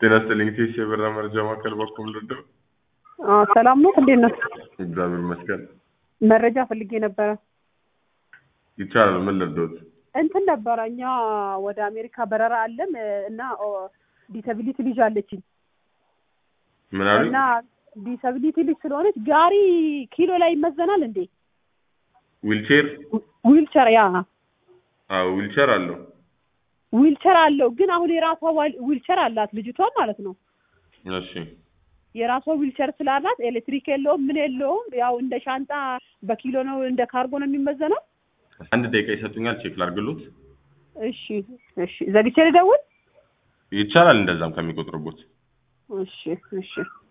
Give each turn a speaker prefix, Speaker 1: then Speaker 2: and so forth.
Speaker 1: ጤና ይስጥልኝ። ቴስ የበራ መረጃ ማዕከል በኩል ልደው
Speaker 2: ሰላም ነው። እንዴት ነው?
Speaker 1: እግዚአብሔር ይመስገን።
Speaker 2: መረጃ ፈልጌ ነበረ።
Speaker 1: ይቻላል። ምን ልርዶት?
Speaker 2: እንትን ነበረ እኛ ወደ አሜሪካ በረራ አለን እና ዲሰቢሊቲ ልጅ አለችኝ
Speaker 1: ምን አሉኝ?
Speaker 2: እና ዲሰቢሊቲ ልጅ ስለሆነች ጋሪ ኪሎ ላይ ይመዘናል እንዴ?
Speaker 1: ዊልቼር?
Speaker 2: ዊልቸር ያ
Speaker 1: አዎ ዊልቼር አለው።
Speaker 2: ዊልቸር አለው ግን አሁን የራሷ ዋል- ዊልቸር አላት ልጅቷ ማለት ነው።
Speaker 1: እሺ
Speaker 2: የራሷ ዊልቸር ስላላት ኤሌክትሪክ የለውም ምን የለውም። ያው እንደ ሻንጣ በኪሎ ነው እንደ ካርጎ ነው የሚመዘነው።
Speaker 1: አንድ ደቂቃ ይሰጡኛል፣ ቼክ ላድርግሎት።
Speaker 2: እሺ እሺ፣ ዘግቼ ልደውል።
Speaker 1: ይቻላል፣ እንደዛም ከሚቆጥርቦት
Speaker 2: እሺ እሺ